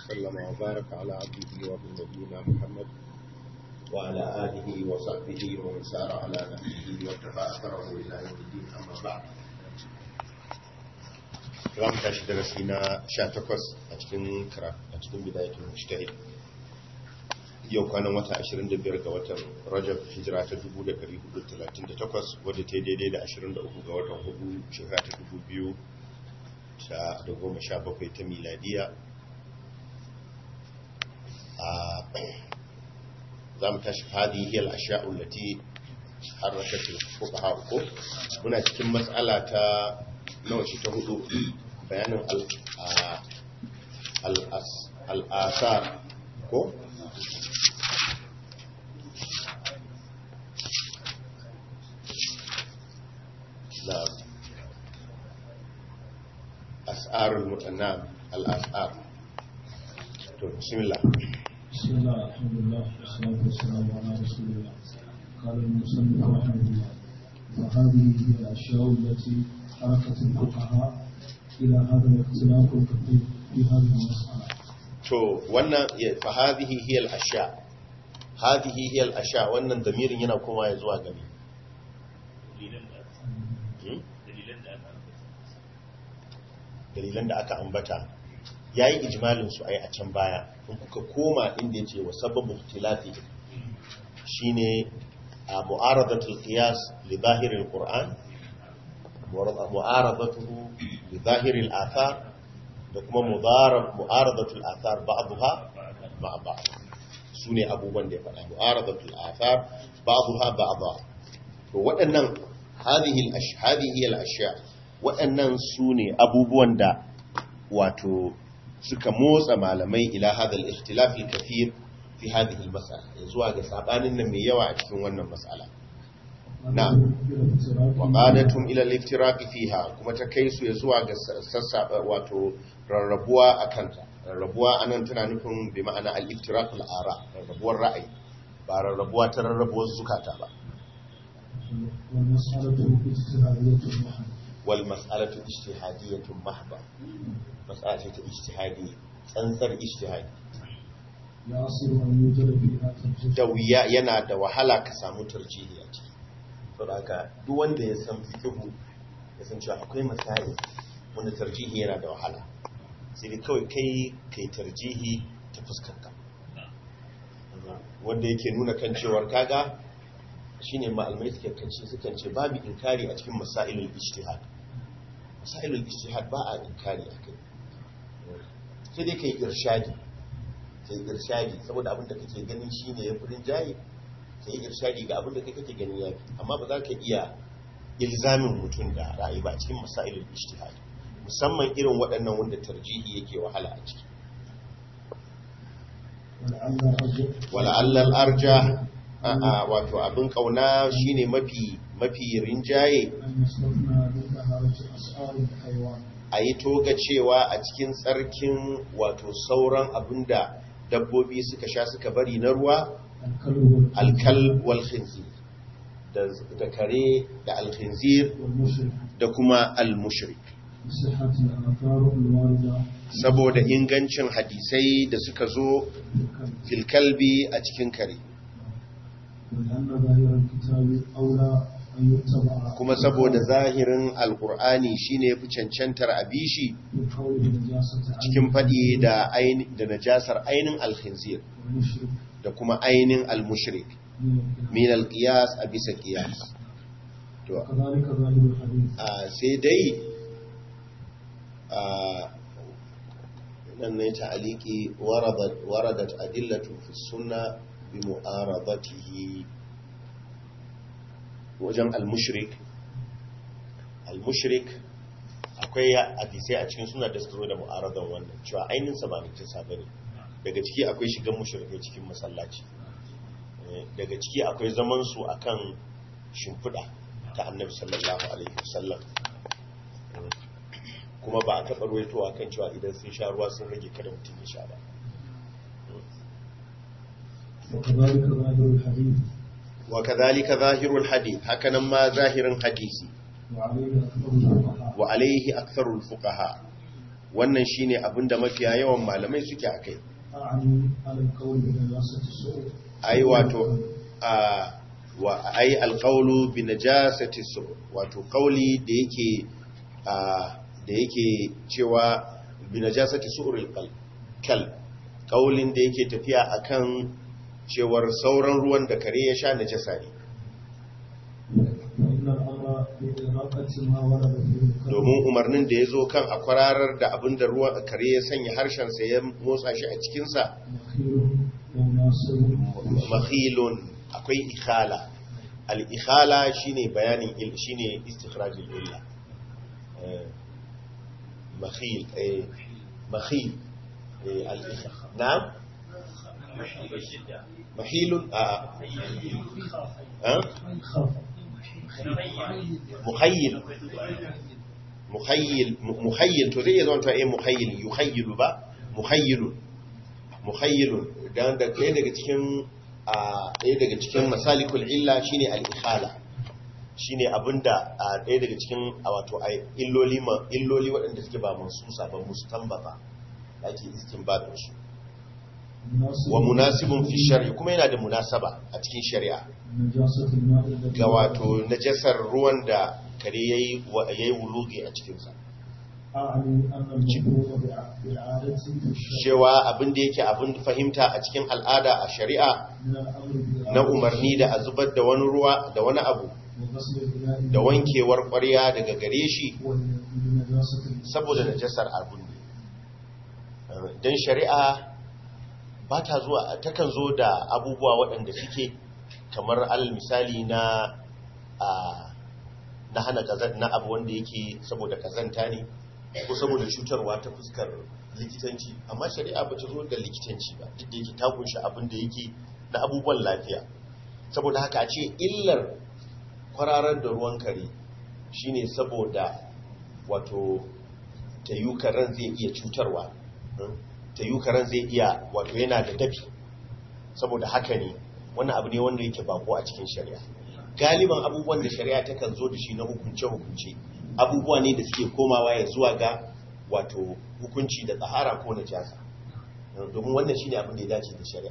وسلم وبارك على عبده ونبينا محمد وعلى آله وصحبه ومن سار على نهجه واتبع أثره إلى يوم الدين أما بعد za mu tashi darasi na 18 a cikin kara a cikin bidayatul mujtahid yau kwanan wata 25 ga watan rajab hijira ta 1438 wadda ta daidai da 23 ga watan hudu shekara ta 2017 ta miladiya za mu tashi hadi hiyar asha'ul lati harakatul fuqaha ko muna cikin matsala ta nawa shi ta hudu bayanin al'asar ko? na as'arul mutanam al'asar to bismillah بسم الله الحمد لله والصلاة والسلام على رسول الله قال المصنف رحمه الله وهذه هي الأشياء التي حركت الفقهاء إلى هذا الاختلاف الكثير في هذه المسألة to wannan fa hadhihi hiya al-ashya hadhihi hiya al-ashya wannan damirin yana kuma ya zuwa gami dalilan da aka ambata yayi ijmalin su ai a can baya in kuka koma inda yace wa sababu ikhtilafi shine a mu'aradatul qiyas li zahiril qur'an mu'aradatuhu li zahiril athar da kuma mu'aradatul athar ba'dha ma'a ba'd sune abubuwan da ya faɗa mu'aradatul athar ba'dha ba'dha to waɗannan hadhihi al-ashhadihi al-ashya waɗannan sune abubuwan da wato suka motsa malamai ila hadha al-ikhtilaf al-kathir fi hadhihi al-mas'ala zuwa ga sabanin nan mai yawa a cikin wannan mas'ala na'am wa qadatum ila al-iftiraq fiha kuma ta kai su zuwa ga sassa wato rarrabuwa akan ta rarrabuwa anan tana nufin bi ma'ana al-iftiraq al-ara rarrabuwar ra'ayi ba rarrabuwa ta rarrabuwar zukata ba wal mas'alatu ijtihadiyyatun mahba mas'ala ce ta ijtihadi tsantsar ijtihadi da wuya yana da wahala ka samu tarjihi a ciki saboda haka duk wanda ya san fiqhu ya san cewa akwai masai wanda tarjihi yana da wahala sai dai kawai kai kai tarjihi ta fuskarka wanda yake nuna kan cewar kaga shine malamai suke kance sukan ce babu inkari a cikin masailul ijtihad masailul ijtihad ba a inkari akai sai dai kai irshadi kai irshadi saboda abin da kake ganin shine ya furin jayi ka yi irshadi ga abin da kai kake ganin yafi amma ba za ka iya ilzamin mutum da ra'ayi ba cikin masailul ijtihad musamman irin waɗannan wanda tarjihi yake wahala a ciki wala allal arja a wato abin kauna shine mafi mafi rinjaye a yi toga cewa a cikin tsarkin wato sauran abinda dabbobi suka sha suka bari na ruwa alkal wal khinzir da kare da alkhinzir da kuma almushrik saboda ingancin hadisai da suka zo filkalbi a cikin kare kuma saboda zahirin alkur'ani shine fi cancantar abishi cikin faɗi da najasar ainin alkhinzir da kuma ainin almushrik min alqiyas a bisa qiyas to sai dai nan ne ta'aliki waradat waradat adillatu fi sunna bi mu'aradatihi wajen almushrik almushrik akwai hadisai a cikin suna da suka da mu'aradan wannan cewa ainin sa ba ne ta bane daga ciki akwai shigan mushrikai cikin masallaci daga ciki akwai zaman su akan shimfiɗa ta annabi sallallahu alaihi wasallam kuma ba a taɓa ruwaitowa kan cewa idan sun sha ruwa sun rage kada mutum ya sha ba وكذلك ظاهر الحديث هكذا ما ظاهر حديثي وعليه أكثر الفقهاء وعليه أكثر الفقهاء wannan shine abinda mafiya yawan malamai suke akai أعني على القول بنجاسة السوء ai wato a wa ai alqawlu bi najasati su wato kauli da yake a da yake cewa bi najasati su'ril qalb kal kaulin da yake tafiya akan cewar sauran ruwan da kare ya sha najasa ne فإن الأمر بإراقة ما ورد فيه الكلب domin umarnin da ya zo kan a kwararar da abin da ruwan kare ya sanya harshensa ya motsa shi a cikinsa مخير ومناسب makhilun akwai ikhala al-ikhala shine bayanin il shine istikhrajul illa Eh, makhil eh makhil eh al-ikhala na'am mahilun a a خاف muhayyil muhayyil muhayyil to zai iya zama ta eh muhayyil yuhayyilu ba muhayyilun muhayyilun dan da ɗaya daga cikin a ɗaya daga cikin masalikul illa shine al-ikhala shine abinda a ɗaya daga cikin a wato a illoli ma illoli waɗanda suke ba mansusa ba mustanbata da ake istinbatin su مناسب wa munasibun fi shar'i kuma yana da munasaba a cikin shari'a نجاسة الماء الذي ga wato najasar ruwan da kare yayi wa- yayi wulugi a cikin sa أعني أن المفروض بالعادة في الشرع cewa abin da yake abin fahimta a cikin al'ada a shari'a من الأمر na بإعادة umarni da a zubar da wani ruwa da wani abu وغسل الإناء da wankewar ƙwarya daga gare shi ولنجاسة saboda najasar abin ne don shari'a ba ta zuwa takan zo da abubuwa waɗanda suke kamar alal misali na a na hana kazan na abu wanda yake saboda kazanta ne ko saboda cutarwa ta fuskar likitanci amma shari'a ba ta zo da likitanci ba duk da yake ta kunshi abin da yake na abubuwan lafiya saboda haka a ce illar kwararar da ruwan kare shine saboda wato tayukaran zai iya cutarwa tayukaran zai iya wato yana da dafi saboda haka ne wannan abu ne wanda yake bako a cikin shari'a galiban abubuwan da shari'a takan zo da shi na hukunce-hukunce abubuwa ne da suke komawa ya zuwa ga wato hukunci da tsahara ko na jasa domin wannan shine abin da ya dace da shari'a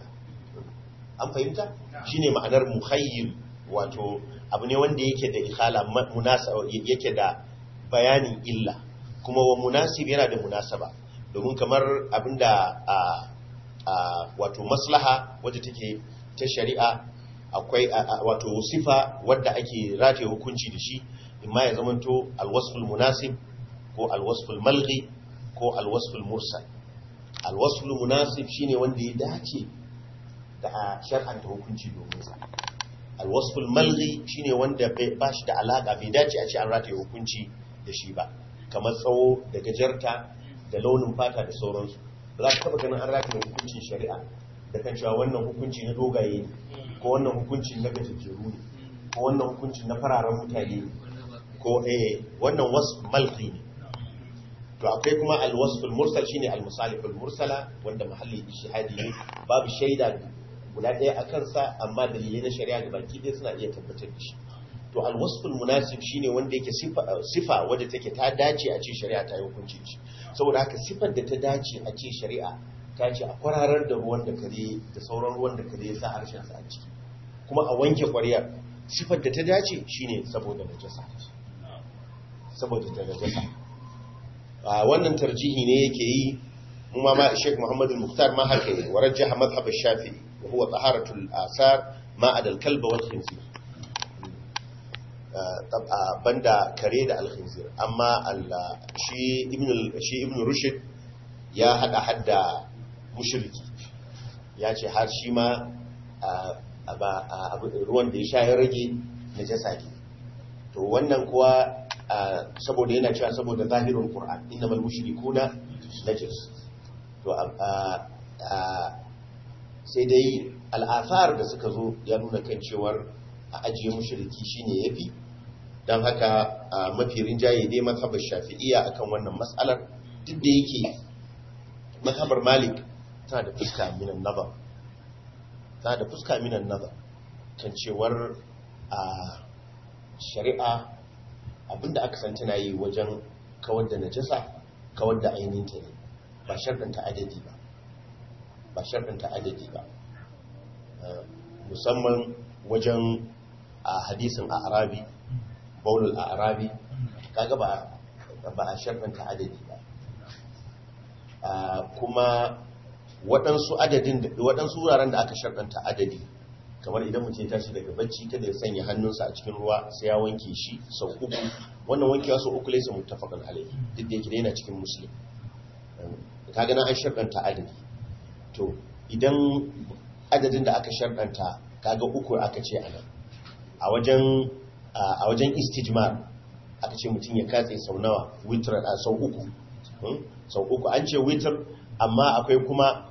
an fahimta shine ma'anar muhayyil wato abu ne wanda yake da ikhala ma- munasa yake da bayanin illa kuma wa munasib yana da munasaba domin kamar abinda a a wato maslaha wadda take ta shari'a akwai a- a- wato sifa wadda ake rataye hukunci da shi imma ya zamanto alwasful munasib ko alwasful malghi ko alwasful mursal alwasful munasib shine wanda ya dace da a shar'anta hukunci domin sa alwasful malghi shine wanda bai ba shi da alaka bai dace a ce an rataye hukunci da shi ba kamar tsawo da gajarta da launin fata da sauransu ba za ka taba ganin an rataye hukuncin shari'a da kan cewa wannan hukunci na dogaye ne ko wannan hukunci na gajejjeru ne ko wannan hukunci na fararen mutane ne ko eh wannan wasu malghi ne to akwai kuma alwasful mursal shine almusaliful mursala wanda mahalli ishihadi ne babu shaida guda ɗaya a kansa amma dalilai na shari'a da baki ɗaya suna iya tabbatar da shi to alwasful munasib shine wanda yake sifa sifa wadda take ta dace a ce shari'a ta yi hukunci da shi saboda haka sifar da ta dace a ce shari'a ta ce a kwararar da ruwan da kare da sauran ruwan da kare ya sa harshen sa a ciki kuma a wanke ƙwaryar sifar da ta dace shine saboda najasa saboda ta najasa a wannan tarjihi ne yake yi mu ma ma Sheikh Muhammad al-Mukhtar ma haka yi wa rajjaha madhhab ash-Shafi'i wa huwa taharatul asar ma adal kalb wal khinzir tab'a banda kare da al-khinzir amma Allah shi ibn shi ibn Rushd ya hada hadda mushriki ya ce har shi ma ruwan da ya sha ya rage najasa ne to wannan kuwa saboda yana cewa saboda zahirin Qur'an innamal mushrikuna najis to sai dai al'afar da suka zo ya nuna kan cewar a ajiye mushriki shine yafi dan haka mafi rinjaye dai mazhabar Shafi'iyya akan wannan mas'alar duk da yake mazhabar Malik tana da fuska minan nazar tana da fuska minan nazar kan cewar a shari'a abinda aka san tana yi wajen kawar da najasa kawar da ainihinta ne ba sharɗanta adadi ba ba sharɗanta adadi ba musamman wajen a hadisin a arabi baulul a arabi kaga ba ba a sharɗanta adadi ba kuma waɗansu adadin waɗansu wuraren da aka sharɗanta adadi kamar idan mutum ya tashi daga bacci kada ya sanya hannunsa a cikin ruwa sai ya wanke shi sau uku wannan wankewa sau uku laisa muttafaqan alayhi duk da yake yana cikin muslim kaga nan an sharɗanta adadi to idan adadin da aka sharɗanta kaga uku aka ce anan a wajen a wajen istijmar aka ce mutum ya katse sau nawa witr a sau uku sau uku an ce witr amma akwai kuma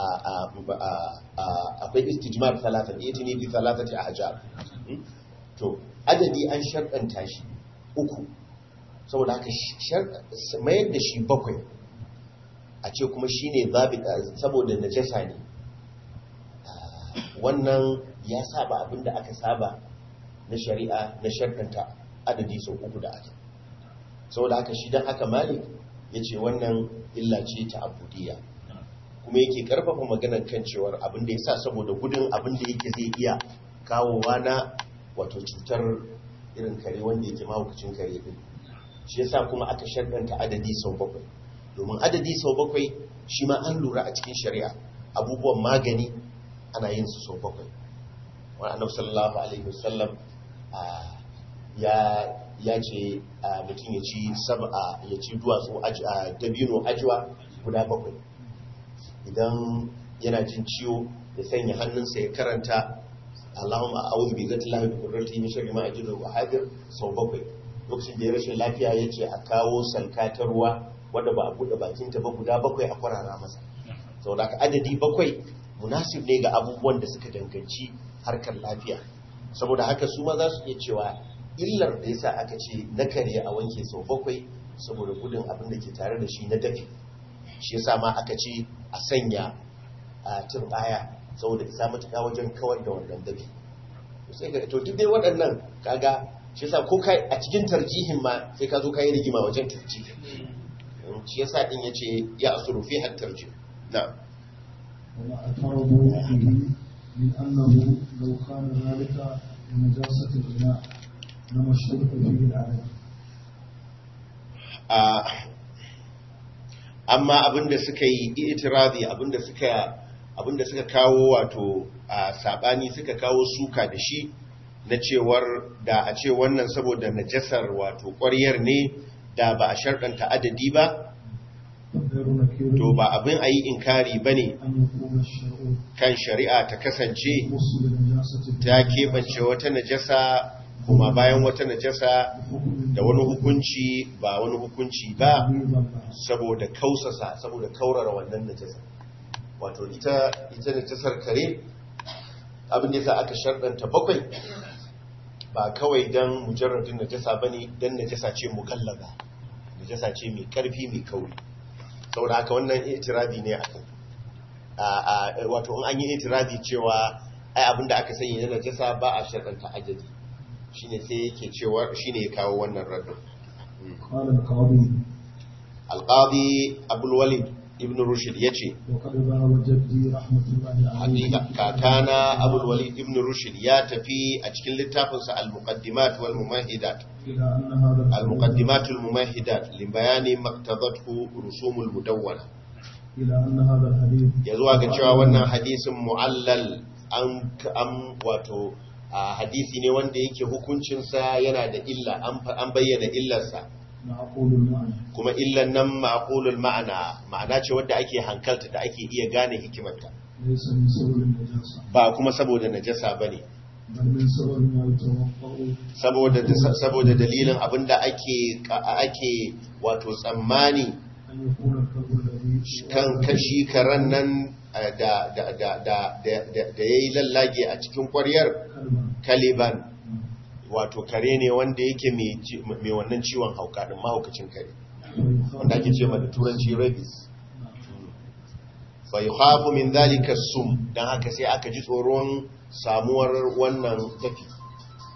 akwai istijmar talata da yake ne bi talatati a hajar to adadi an sharɗanta shi uku saboda haka mayar da shi bakwai a ce kuma shi ne saboda najasa ne wannan ya saba abinda aka saba na shari'a na sharɗanta adadi sau uku da aka saboda haka shi don haka malik ya ce wannan illa ce ta abudiya kuma yake karfafa maganar kan cewar abin da ya sa saboda gudun abin da yake zai iya kawowa na wato cutar irin kare wanda yake mahaukacin kare din shi yasa kuma aka sharɗanta adadi sau bakwai domin adadi sau bakwai shi ma an lura a cikin shari'a abubuwan magani ana yin su sau bakwai wani annabi sallallahu alaihi wasallam ya ya ce mutum ya ci sab'a ya ci duwatsu dabino ajiwa guda bakwai idan yana jin ciwo ya sanya hannunsa ya karanta Allahumma a'udhu bi zati lahi bi qudratihi min sharri ma ajidu wa hadir sau bakwai lokacin da ya rashin lafiya ya ce a kawo salka ta ruwa wadda ba a buɗe bakinta ba guda bakwai a kwarara masa sau da adadi bakwai munasib ne ga abubuwan da suka danganci harkar lafiya saboda haka su ma za su iya cewa illar da yasa aka ce na kare a wanke sau bakwai saboda gudun abin da ke tare da shi na dafi shi yasa ma aka ce a sanya a turbaya saboda isa matuƙa wajen kawar da wannan dafi to duk dai waɗannan kaga shi yasa ko kai a cikin tarjihin ma sai ka zo ka yi rigima wajen tarjihin shi yasa din yace ya asuru fi har tarjih na وما اعترضوا به من أنه لو كان ذلك لنجاسة الإناء لما اشترط فيه العدد amma abinda suka yi itirazi abinda suka abinda suka kawo wato a sabani suka kawo suka da shi na cewar da a ce wannan saboda najasar wato ƙwaryar ne da ba a sharɗanta adadi ba to ba abin a yi inkari ba ne kan shari'a ta kasance ta keɓance wata najasa kuma bayan wata najasa da wani hukunci ba wani hukunci ba saboda kausasa saboda kaurara wannan najasa wato ita ita najasar kare abin da yasa aka sharɗanta bakwai ba kawai don mujarradin najasa bane don najasa ce mugallaba najasa ce mai karfi mai kauri saboda haka wannan itirazi ne a wato in an yi itirazi cewa ai abinda aka sanya na najasa ba a sharɗanta ajali shine sai yake cewa shine ya kawo wannan raddin alqadi abul walid ibn rushd yace hakika kakana abul walid ibn rushd ya tafi a cikin littafinsa al-muqaddimat wal mumahidat al-muqaddimat al mumahidat li bayani maqtadathu rusum al mudawwana ya zuwa ga cewa wannan hadisin mu'allal an am wato hadisi ne wanda yake hukuncinsa yana da illa an bayyana illarsa kuma illan nan ma'aqulul ma'ana ma'ana ce wadda ake hankalta da ake iya gane hikimarta ba kuma saboda najasa bane saboda saboda dalilin abinda ake ake wato tsammani kan kashi karan nan da da da da da yayi lallage a cikin ƙwaryar kaliban wato kare ne wanda yake mai wannan ciwon hauka din mahaukacin kare wanda ake ce da turanci rabies fa yukhafu min dhalika sum dan haka sai aka ji tsoron samuwar wannan dafi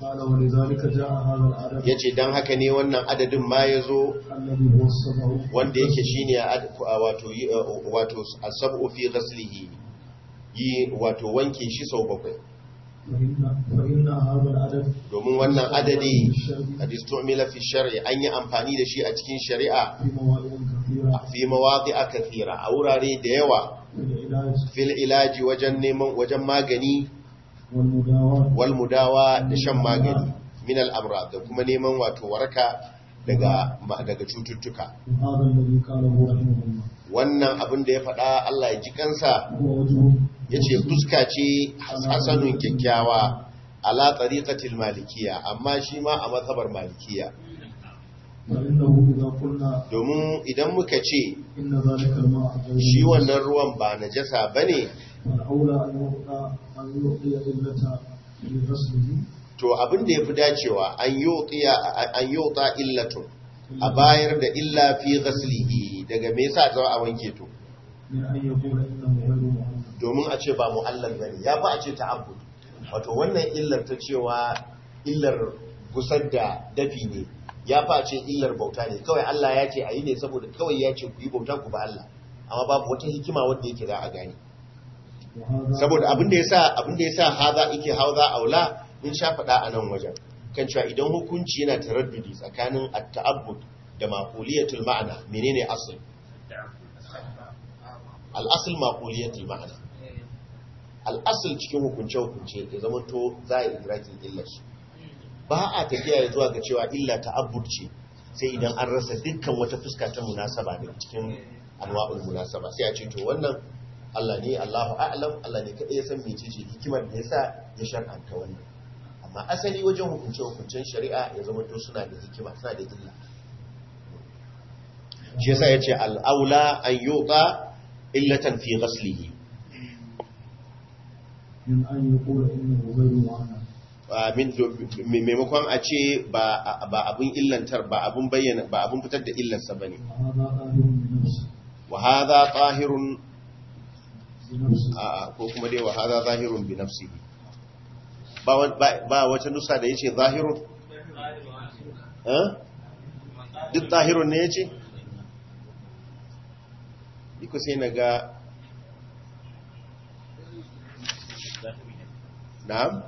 قال ولذلك جاء هذا العدد yace dan haka ne wannan adadin ma yazo الذي هو السبع wanda yake shine ad- wato yi- wato asabu fi ghaslihi yi wato wanke shi sau bakwai فإن, فإن هذا العدد domin wannan adadi الشرعي qad istumila fi shar'i an yi amfani da shi a cikin shari'a في مواضع كثيرة fi mawadi'a kathira a wurare da yawa في العلاج fil ilaji wajen neman wajen magani والمداواة wal mudawa da shan magani min al amrad da kuma neman wato waraka daga ma- daga cututtuka وهذا الذي قاله رحمه الله wannan abin da ya faɗa Allah ya ji kansa هو وجه yace fuska ce hasanun kyakkyawa ala tariqatil malikiya amma shi ma a mazhabar malikiya فإنه إذا قلنا domin idan muka ce إن ذلك الماء غير shi wannan ruwan ba najasa bane فالأولى أن يعطى أن يعطي إلة لغسله to abin da yafi dacewa an yuqiya an yuta illatun a bayar da illa fi ghaslihi daga me yasa za a wanke to من أن يقول إنه غير معلم domin a ce ba mu'allal bane ya fa a ce ta'abbud wato wannan illar ta cewa illar gusar da dafi ne ya fa a ce illar bauta ne kawai Allah ya ce a yi ne saboda kawai ya ce ku yi bauta ku ba Allah amma babu wata hikima wanda yake za a gane وهذا saboda abin da yasa abin da yasa haza yake hauza aula in sha faɗa a nan wajen kan cewa idan hukunci yana taraddudi tsakanin at-ta'abbud da maquliyatul ma'ana menene asl al-asl maquliyatul ma'ana al-asl cikin hukunce hukunce ya zama to za a idrakin illar su ba a tafiya ya zuwa ga cewa illa ta'abbud ce sai idan an rasa dukkan wata fuska ta munasaba da cikin anwa'ul munasaba sai a ce to wannan Allah ne Allahu a'lam Allah ne kadai ya san mecece hikimar da yasa ya shar'anta wannan amma asali wajen hukunce hukuncen shari'a ya zama to suna da hikima suna da illa shi yasa yace al-aula an yuqa illatan fi ghaslihi من أن يقول إنه غير معلم Ah, min- do- me- maimakon a ce ba ba abun illantar ba abun bayyana ba abun fitar da illarsa bane وهذا ظاهر بنفسه wa hadha tahirun بنفسه a- a, ko kuma dai wa hadha zahirun bi nafsihi ba wa- ba ba wata nusa da yace zahirun eh duk zahirun ne yace iko sai naga na'am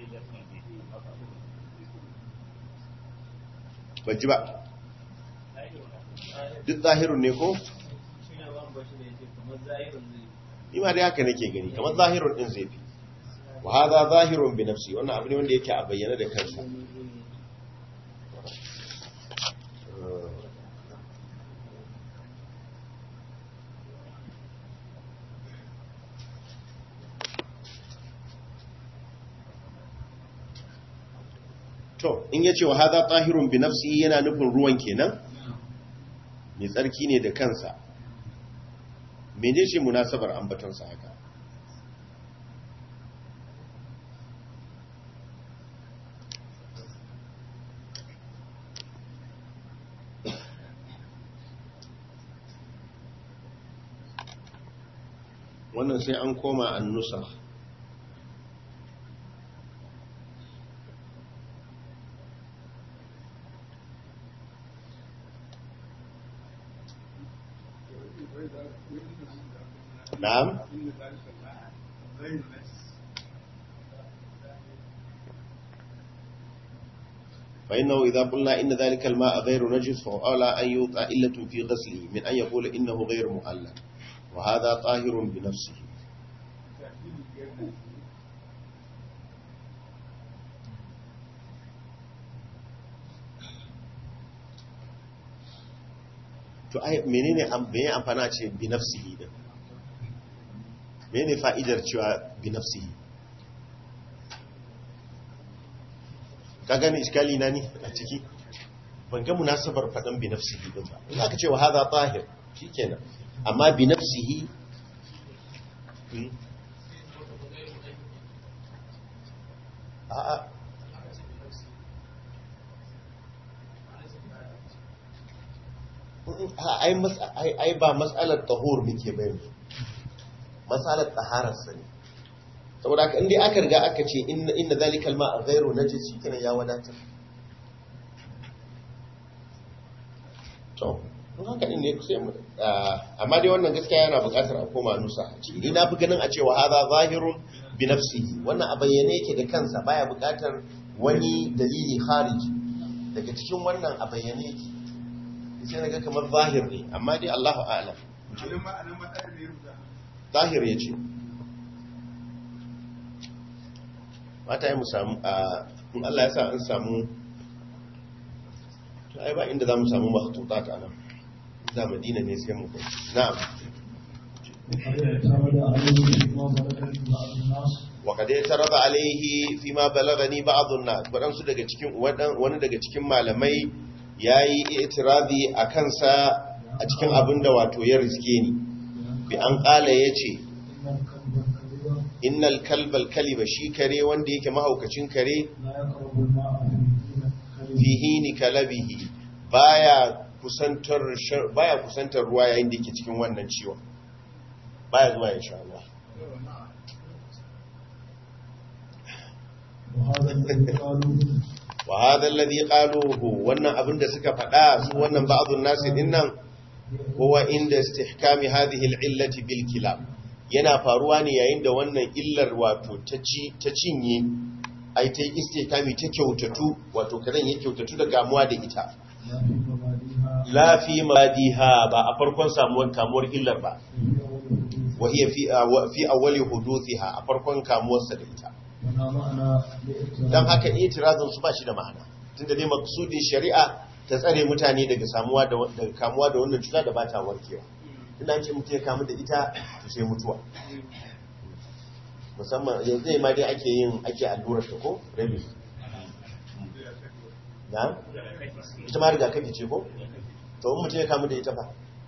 ban ji ba duk zahirun ne ko ni ma dai haka nake gani kamar zahirun din zai fi wa hadha zahirun bi nafsi wannan abu ne wanda yake a bayyana da kansa to in yace wa hadha tahirun bi nafsi yana nufin ruwan kenan mai tsarki ne da kansa mene ce munasabar ambatonsa haka wannan sai an koma an nusa na'am فإنه إذا قلنا إن ذلك الماء غير نجس فهو أولى أن يوطى إلة في غسله من أن يقول إنه غير مؤلم وهذا طاهر بنفسه to ai menene am me ya amfana ce bi nafsihi din menene fa'idar cewa bi nafsihi ka gane iskali na ni a ciki ban ga munasabar faɗin bi nafsihi din ba in aka ce wa hadha tahir shikenan amma bi nafsihi hmm. a'a ai mas- ai ai ba matsalar tahur muke bayan matsalar taharar sani saboda haka inda aka riga aka ce inna inna zalikal ma'a ghairu najis shikenan ya wadatar to don haka din ne sai mu amma dai wannan gaskiya yana buƙatar a koma nusa a ciki ni na fi ganin a cewa hadha zahirun bi nafsihi wannan a bayyane yake da kansa baya buƙatar wani dalili khariji daga cikin wannan a bayyane yake sai naga kamar zahir ne amma dai Allahu a'lam zahir yace mata yi mu samu a in Allah ya sa an samu to ai ba inda za mu samu makhtutat a nan za madina ne sai mu kai na'am وقد اعترض عليه في بعض الناس wa kadai taraba alaihi fi ma balagani ba'd an-nas wadansu daga cikin wani daga cikin malamai yayi i'tirazi a kansa a cikin abinda wato ya riske ni bi an kala yace إن الكلب الكبير innal kalbal kaliba shi kare wanda yake mahaukacin kare لا يقرب الماء في fi hini kalabihi baya kusantar shar- baya kusantar ruwa yayin da yake cikin wannan ciwon baya zuwa ya sha ruwa وهذا الذي قالوا wa hadha alladhi qaluhu wannan abin da suka faɗa su wannan ba'dun nasi dinnan huwa inda istihkami hadhihi al'illati bil kilab yana faruwa ne yayin da wannan illar wato ta ci ta cinye ai ta istihkami ta kyautatu wato karen ya kyautatu da gamuwa da ita لا في مبادئها la fi madiha ba a farkon samuwar kamuwar illar ba في أول الحديث wa hiya fi wa- fi awwali huduthiha a farkon kamuwarsa da ita ولا معنى لاعتراض dan haka itirazin su ba shi da ma'ana tunda dai maksudin shari'a ta tsare mutane daga samuwa da daga kamuwa da wannan cuta da ba ta warkewa ina ce mutum ya kamu da ita to sai mutuwa musamman yanzu ma dai ake yin ake allurar ta ko rabies na ita ma rigakafi ce ko to in mutum ya kamu da ita ba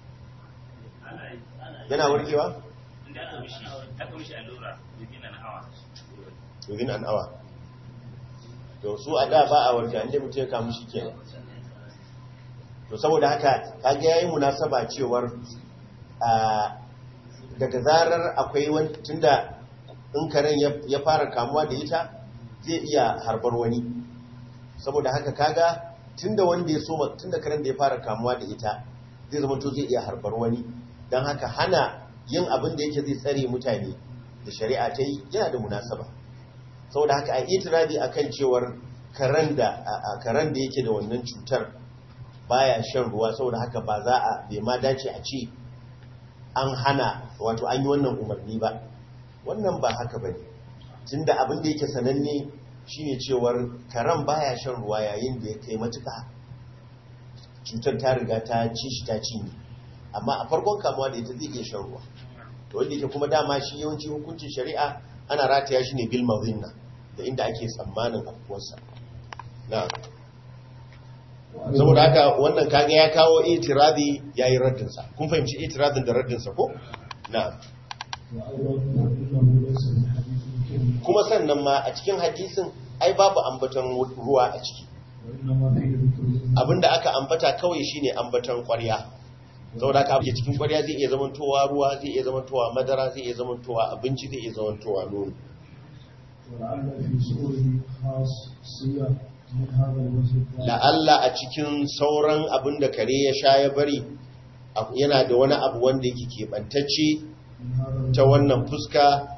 yana warkewa inda aka mishi aka mishi allura within an hour within an hour to su a da ba a warke inda mutum ya kamu shi kenan to saboda haka kage yayin munasaba cewar a daga zarar akwai wani tunda in karen ya- ya fara kamuwa da ita zai iya harbar wani saboda haka kaga tunda wanda ya soma tunda karen da ya fara kamuwa da ita zai zama to zai iya harbar wani don haka hana yin abin da yake zai tsare mutane da shari'a ta yi yana da munasaba saboda haka an itirazi akan cewar karen da a- a karen da yake da wannan cutar baya shan ruwa saboda haka ba za a bai ma dace a ce an hana wato an yi wannan umarni ba wannan ba haka ba ne tunda abin da yake sananne shine cewar karen baya shan ruwa yayin da ya kai matuka cutar ta riga ta ci shi ta cinye amma a farkon kamuwa da ita zai iya shan ruwa to wanda yake kuma dama shi yawanci hukuncin shari'a ana rataya shi ne bil mazinna da inda ake tsammanin afkuwarsa na saboda haka wannan kaga ya kawo itirazi yayi raddinsa kun fahimci itirazin da raddinsa ko na وأيضا فإنه ليس من حديث كلمة kuma sannan ma a cikin hadisin ai babu ambaton ruwa a ciki وإنما فيه ذكر abinda aka ambata kawai shine ambaton ƙwarya saboda haka abin cikin ƙwarya zai iya zamantowa ruwa zai iya zamantowa madara zai iya zamantowa abinci zai iya zamantowa nono ولعل في سؤره خاصية من هذا الوجه الثاني. la'alla a cikin sauran abin da kare ya sha ya bari abu- yana da wani abu wanda yake keɓantacce من هذا ta wannan fuska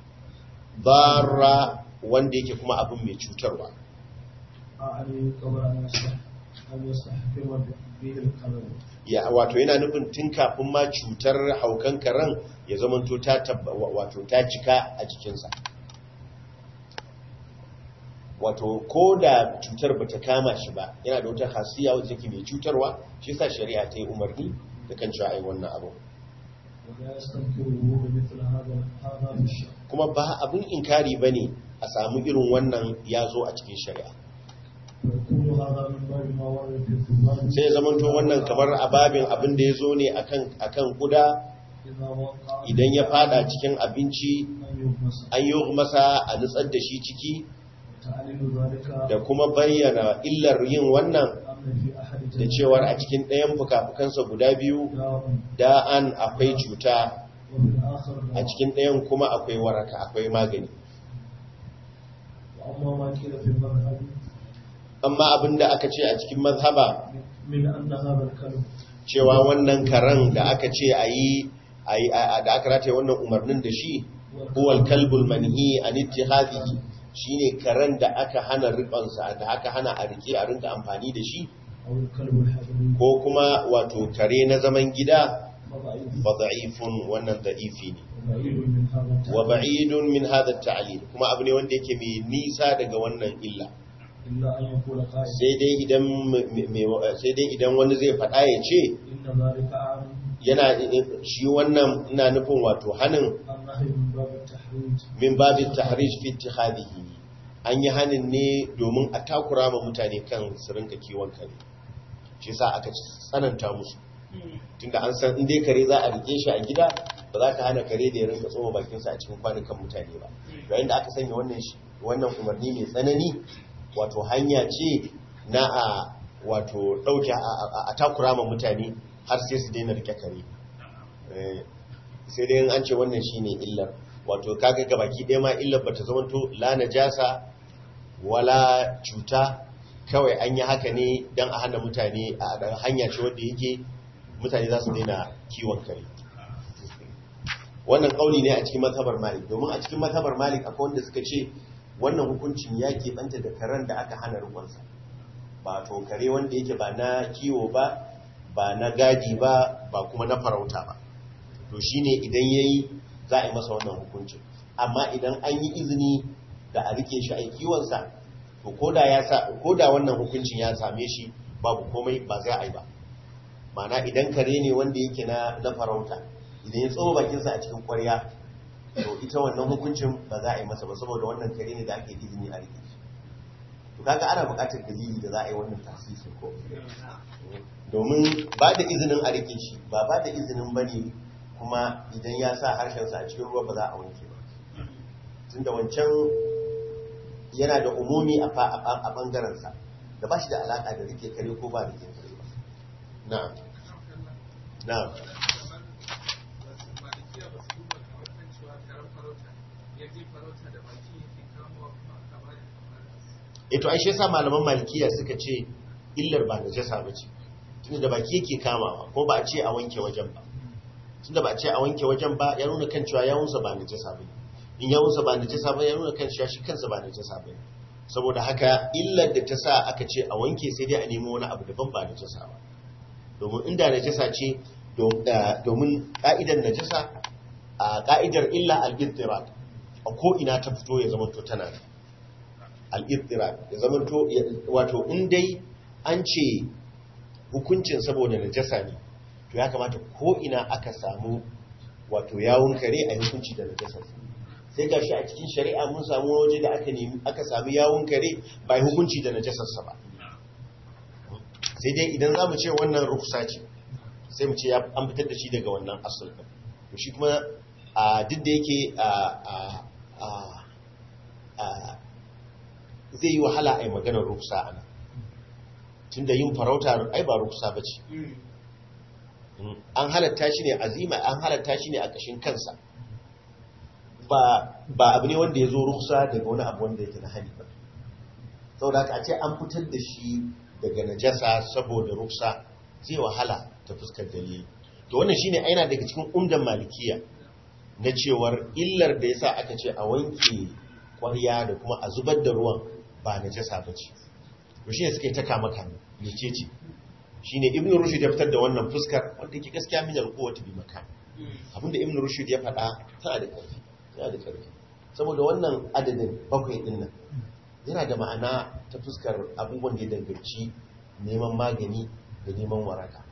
bara wanda yake kuma abin mai cutarwa أعني قبل أن يستح- أن يستحكم به القلب ya wato yana nufin tun kafin ma cutar haukan karen ya zamanto ta tabba wato ta cika a jikinsa wato ko da cutar bata kama shi ba yana da wata hasiya wadda take mai cutarwa shi sa shari'a ta yi umarni da kan cewa ai wannan abu ولا يستنكره بمثل هذا هذا في الشرع kuma ba abin inkari bane a samu irin wannan ya zo a cikin shari'a فيكون هذا من باب ما ورد في الذباب sai ya zamanto wannan kamar ababin abin da ya zo ne akan akan kuda إذا وقع idan ya fada cikin abinci أن يغمس an yi masa a nutsar da shi ciki وتعليل ذلك da kuma bayyana illar yin wannan أن في أحد da cewar a cikin ɗayan fuka-fukansa guda biyu داء da'an akwai cuta وفي الآخر a دواء cikin ɗayan kuma akwai waraka akwai magani وأما ما قيل في المذهب amma abinda aka ce a cikin mazhaba من أن هذا الكلب cewa wannan karen da aka ce a yi da aka rataye wannan umarnin da shi huwal kalbul manhi an ittihadihi shine karen da aka hana ribansa da aka hana a rike a rinka amfani da shi أو الكلب الحضري ko kuma wato kare na zaman gida فضعيف fa da'ifun wannan da'ifi ne وبعيد من هذا wa التعليل ba'idun min hadha at-ta'lil kuma abu ne wanda yake mai nisa daga wannan illa إلا أن يقول قائل sai dai idan me- sai dai idan wani zai faɗa ya ce إن ذلك أعلم yana shi wannan ina nufin wato hanin النهي من باب التحريج min babin tahrij fi ittihadihi an yi hanin ne domin a takura ma mutane kan su rinka kiwon kare shi sa aka tsananta musu tunda an san in dai kare za a rike shi a gida ba za ka hana kare da ya rinka tsoma bakinsa a cikin kwanukan mutane ba yayin da aka sanya wannan shi wannan umarni mai tsanani wato hanya ce na a wato dauke a takura ma mutane har sai su daina rike kare Eh, sai dai in an ce wannan shine illar wato kaga gabaki ɗaya ma illar bata zamanto la najasa wala cuta kawai an yi haka ne don a hana mutane a ɗan hanya ce wadda yake mutane za su daina kiwon kare wannan ƙauli ne a cikin mazhabar malik domin a cikin mazhabar malik akwai wanda suka ce wannan hukuncin ya keɓanta da karen da aka hana rukunsa ba to kare wanda yake ba na kiwo ba ba na gadi ba ba kuma na farauta ba to shine idan yayi za a yi masa wannan hukuncin amma idan an yi izini da a rike shi a kiwonsa to koda ya sa koda wannan hukuncin ya same shi babu komai ba za a yi ba mana idan kare ne wanda yake na na farauta idan ya tsoma bakinsa a cikin kwarya to ita wannan hukuncin ba za a yi masa ba saboda wannan kare ne da ake izini a rike shi to kaga ana buƙatar dalili da za a yi wannan tasisi ko domin ba da izinin a rike shi ba ba da izinin ba ne kuma idan ya sa harshensa a cikin ruwa ba za a wanke ba tun da wancan yana da umumi a ɓangarensa da ba shi da alaƙa da rike kare ko ba rike kare ba na'am na'am ito ai shi yasa malaman malikiya suka ce illar ba najasa bace tunda da baki yake kamawa ko ba a ce a wanke wajen ba tunda ba a ce a wanke wajen ba ya nuna kan cewa yawunsa ba najasa bane in yawunsa ba najasa ba ya nuna kan cewa shi kansa ba najasa bane saboda haka illar da ta sa aka ce a wanke sai dai a nemo wani abu daban ba najasa ba domin inda najasa ce domin ka'idar najasa a ka'idar illa al-ittirad a ko ina ta fito ya zama to tana da al'irtirar ya zama to wato in dai an ce hukuncin saboda najasa ne to ya kamata ko ina aka samu wato yawun kare a hukunci da najasa sai ga shi a cikin shari'a mun samu waje da aka nemi aka sami yawun kare ba yi hukunci da najasarsa ba sai dai idan za mu ce wannan ruksa ce sai mu ce an fitar da shi daga wannan asul to shi kuma a duk da yake a zai yi wahala a yi maganar ruksa a nan tun da yin farauta ai ba ruksa ba ce an halatta shi ne azima an halatta shi ne a ƙashin kansa ba abu ne wanda ya zo ruksa daga wani abu wanda yake na hani ba sau da a ce an fitar da shi daga najasa saboda ruksa zai wahala ta fuskar dalili to wannan shine aina daga cikin umdan malikiya na cewar illar da yasa aka ce a wanke kwarya da kuma a zubar da ruwan ba na jasa ba ce to shi ne suka yi ta kama kame mece ce shi ne ibn rushd ya fitar da wannan fuskar wanda ke gaskiya min alquwati bi makan abinda ibn rushd ya faɗa tana da ƙarfi tana da ƙarfi saboda wannan adadin bakwai din nan yana da ma'ana ta fuskar abubuwan da ya danganci neman magani da neman waraka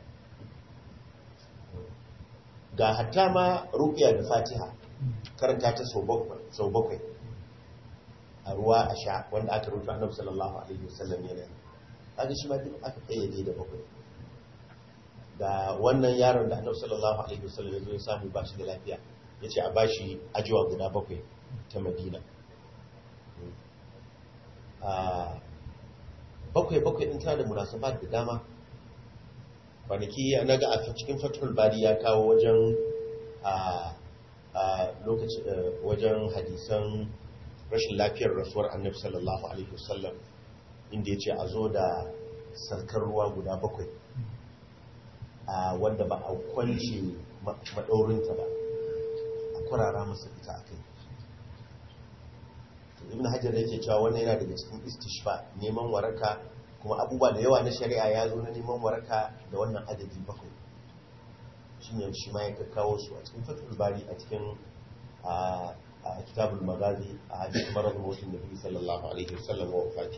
ga hatta ma ruqya da fatiha karanta ta sau bakwai a ruwa a sha wanda aka rufe annabi sallallahu alaihi wasallam yana kaga shi ma duk aka kayyade da bakwai da wannan yaron da annabi sallallahu alaihi wasallam ya zo ya samu ba shi da lafiya yace a bashi ajiwa guda bakwai ta Madina a bakwai bakwai din tana da munasabat da dama kwanaki na ga a cikin fatul bari ya kawo wajen a a lokacin wajen hadisan rashin lafiyar rasuwar annabi sallallahu alaihi wasallam inda ya ce a zo da sarkar ruwa guda bakwai a wanda ba a kwance maɗaurinta ba a kurara masa ita a kai ibn hajar yake cewa wannan yana daga cikin istishfa neman waraka kuma abubuwa da yawa na shari'a ya zo na neman waraka da wannan adadi bakwai shi ne shi ma ya kawo su a cikin fatul bari a cikin a kitabul magazi a hadith marar mutum da biyu sallallahu alaihi wasallam wa wafati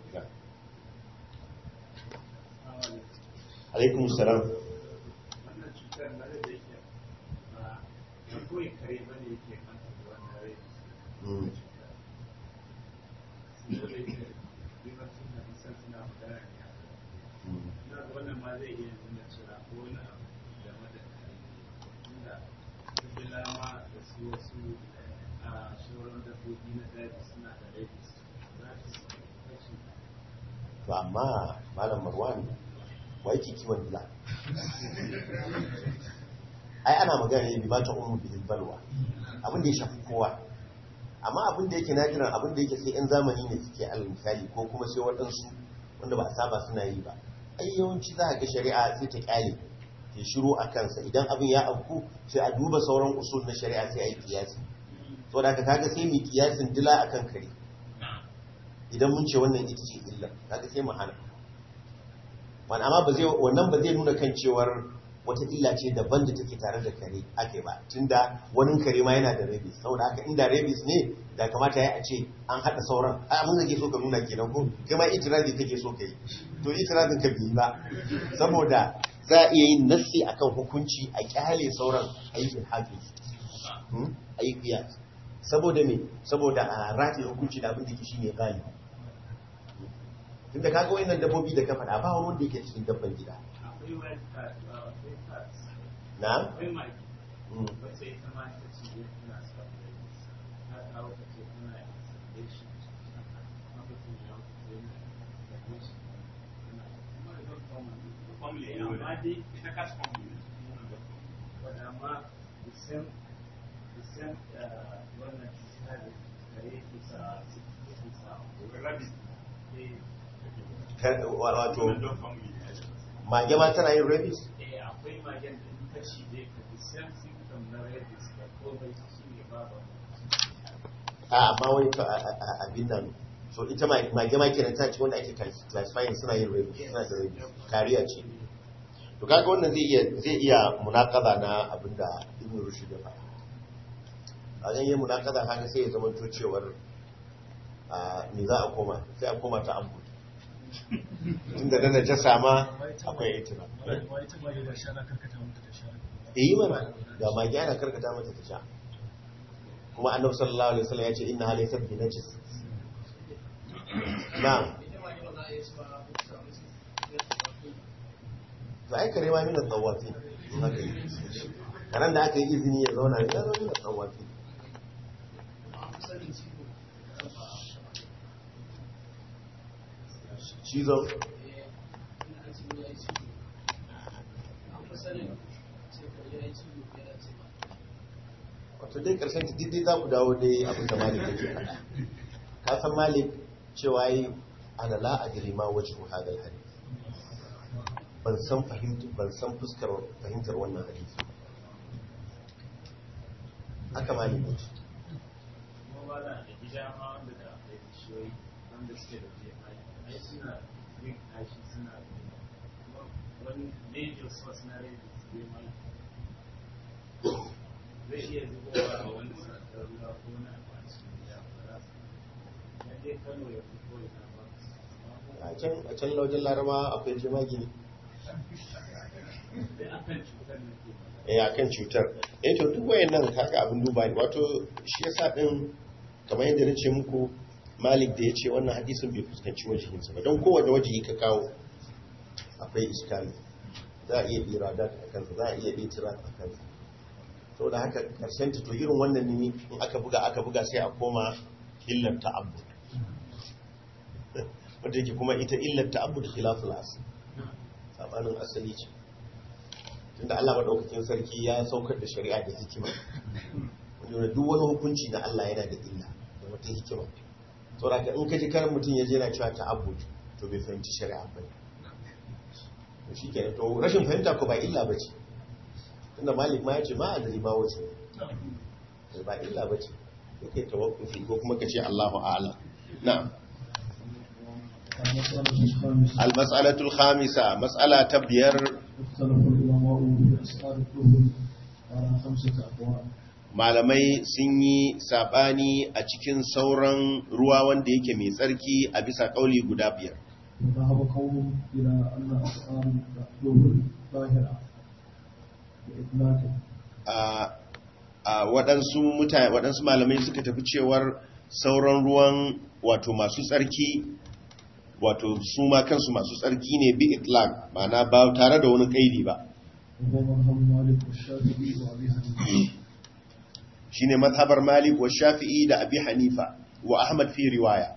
alaikum salam wannan cutar na da yake ba kawai kare ba ne yake kanta da wannan rai saboda yake ribar suna nisan suna magana ne a na ga wannan ma zai iya nuna cewa ko wani abu game da kare inda kabila ma da su wasu a sauran dabbobi na daji suna da rai za su kashe to amma malam marwan wa yake kiwon dila ai ana magana ne bi ma ta umu bil balwa abin da ya shafi kowa amma abin da yake najiran abin da yake sai yan zamani ne suke alal misali ko kuma sai waɗansu wanda ba a saba suna yi ba ai yawanci za a ga shari'a sai ta kyale ke shiru a kansa idan abin ya afku sai a duba sauran usul na shari'a sai a yi kiyasi to da ka kaga sai mu kiyasin dila akan kare idan mun ce wannan ita ce illa kaga sai mu hana wani amma ba zai wannan ba zai nuna kan cewar wata illa ce daban da take tare da kare ake ba tunda wani kare ma yana da rabies saboda haka inda rabies ne da kamata ya a ce an haɗa sauran a abin da ke so ka nuna kenan ko kai ma itirazi kake so ka yi to itirazin ka bi ba saboda za a iya yin nassi akan hukunci a kyale sauran aikin hafiz a yi kiyas saboda me saboda a rataye hukunci da abin da ke shine galibi tunda kaga wayannan dabbobi da ka faɗa ba wani wanda yake cikin dabban gida akwai wild cat akwai cats na akwai mage Mm. wacce ita ma ta ce ya tana sa ta kawo ta ce tana da shi lokacin ya wuce yana da shi tana kuma da family amma dai ita cat family wadda amma the same the same uh, wannan cuta da kare ke sa ke sa rabbit eh Kar- wa- wato dog family mage ma tana yin rabies eh akwai magen da in ka cije ka the same symptom na rabies da komai shi ne babu a amma wani to- a- a- a- abin nan so ita ma- mage ma kenan ta ce wanda ake classifying suna yin rabies suna da rabies kariya ce to kaga wannan zai iya zai iya munakaza na abinda ibn rushd ya faɗa a zan yi munakaza haka sai ya zama to cewar a me za a koma sai a koma ta abu tunda da najasa ma akwai itina wai ta mage ba shana karkata mata da shana yi mana da magi ana karkata mata ta sha kuma annabi sallallahu alaihi wasallam ya ce inna halaysa bi najis na'am to ai kare ma min tsawafi haka yi karan da aka yi izini ya zauna ya zama min tsawafi cizon wato dai karshen ta dai za ku dawo dai abin da malik yake faɗa ka san malik cewa yi ana la adri ma wajhu hadal hadith ban san fahimta ban san fuskar fahimtar wannan hadisi ba. haka malik ya ce kuma ba da da gida ma wanda da akwai bishiyoyi wanda suke da jefai ai suna yin kashi suna kuma wani major source na rabies zai ma zai iya zubowa a wani sakar ruwa ko na abu a cikin gida ba za su ya dai kano ya fi ko ina ba a can a can laujin laraba akwai jemagi ne sai akan cutar da ke ba eh akan cutar eh to duk wayannan kaga abin duba ne wato shi yasa din kamar yadda nace muku Malik da yace wannan hadisin bai fuskanci wajihin sa ba don kowanne wajihi ka kawo akwai iskali za a iya iradat a kansa za a iya itirat a kansa saboda haka karshen ta to irin wannan ne in aka buga aka buga sai a koma illar ta'abbud wanda yake kuma ita illar ta'abbud khilaful asl sabanin asali ce inda Allah madaukakin sarki ya saukar da shari'a da hikima wanda duk wani hukunci na Allah yana da illa da wata hikima saboda ka in ka ji karin mutum ya je yana cewa ta'abbud to bai fahimci shari'a ba to shikenan to rashin fahimta ko ba illa bace tunda malik ma ya ce ma adri ma wace ba illa bace yake tawakkufi ko kuma ka ce Allahu a'lam na'am المسألة الخامسة al-mas'alatul khamisa mas'ala ta biyar اختلف العلماء في أسعار الطهر على خمسة أقوال malamai sun yi sabani a cikin sauran ruwa wanda yake mai tsarki a bisa kauli guda biyar وذهب قوم إلى أن أسعار الطهر ظاهرة بإطلاقه a a waɗansu mutane waɗansu malamai suka tafi cewar sauran ruwan wato masu tsarki wato su ma kansu masu tsarki ne bi itlaq ma'ana ba tare da wani kaidi ba وهو مذهب مالك والشافعي وأبي حنيفة shine mazhabar Malik wa Shafi'i da Abi Hanifa wa Ahmad fi riwaya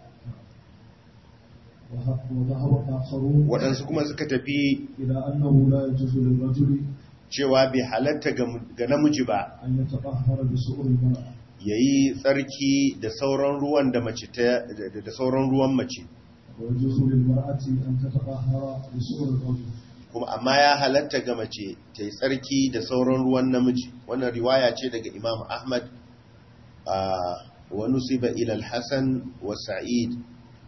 وه- وذهب آخرون waɗansu kuma suka tafi إلى أنه لا يجوز للرجل cewa bai halatta ga ga namiji ba أن يتطهر بسؤر المرأة yayi tsarki da sauran ruwan da mace ta da da sauran ruwan mace ويجوز للمرأة أن تتطهر بسؤر الرجل kuma amma ya halatta ga mace ta yi tsarki da sauran ruwan namiji wannan riwaya ce daga Imam Ahmad a wa nusiba ila al-Hasan wa Sa'id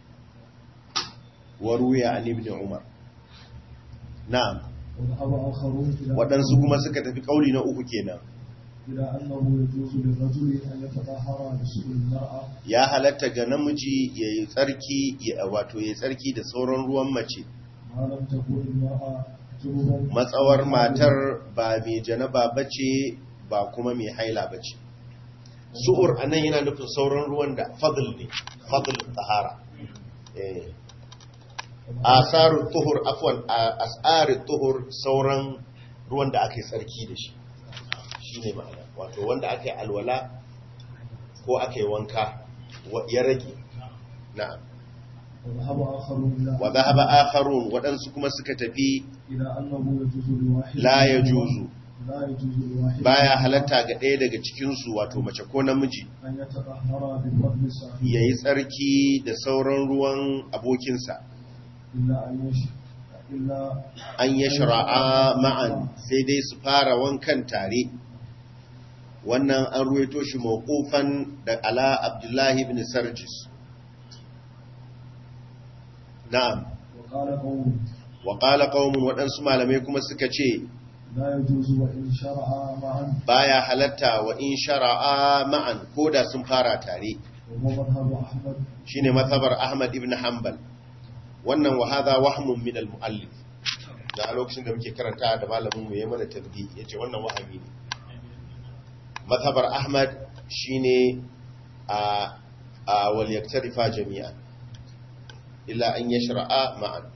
wa ruwiya an ibn Umar na'am وذهب آخرون إلى waɗansu kuma suka tafi ƙauli na uku kenan إلى أنه يجوز للرجل أن يتطهر بسؤر المرأة ya halatta ga namiji ya yi tsarki ya wato ya yi tsarki da sauran ruwan mace ما لم تكن المرأة جنبا matsawar matar ba mai janaba bace ba kuma mai haila bace su'ur anan yana nufin sauran ruwan da fadl ne fadl tahara eh asarut tuhur afwan asarut tuhur sauran ruwan da aka yi tsarki da shi shine ma'ana wato wanda aka yi alwala ko aka yi wanka wa- ya rage na'am وذهب آخرون إلى wa dhahaba akharun waɗansu kuma suka tafi إلى أنه يجوز لواحد la yajuzu لا يجوز لواحد baya halatta ga ɗaya daga cikinsu wato mace ko namiji أن يتطهر بفضل صاحبه ya yi tsarki da sauran ruwan abokinsa إلا أن يش إلا an ya shara'a ma'an sai dai su fara wankan tare wannan an ruwaito shi mawqufan da ala abdullahi ibn sarjis na'am وقال قوم wa qala qaumun waɗansu malamai kuma suka ce لا يجوز وإن شرع معا baya halatta wa in shara'a ma'an koda sun fara tare وهو مذهب أحمد shine mazhabar Ahmad ibn Hanbal wannan wa hadha wahmun min al-muallif da a lokacin da muke karanta da malamin mu yayin mana tadbi yace wannan wahami ne mazhabar Ahmad shine a a wal yaktarifa jami'an illa an yashra'a ma'an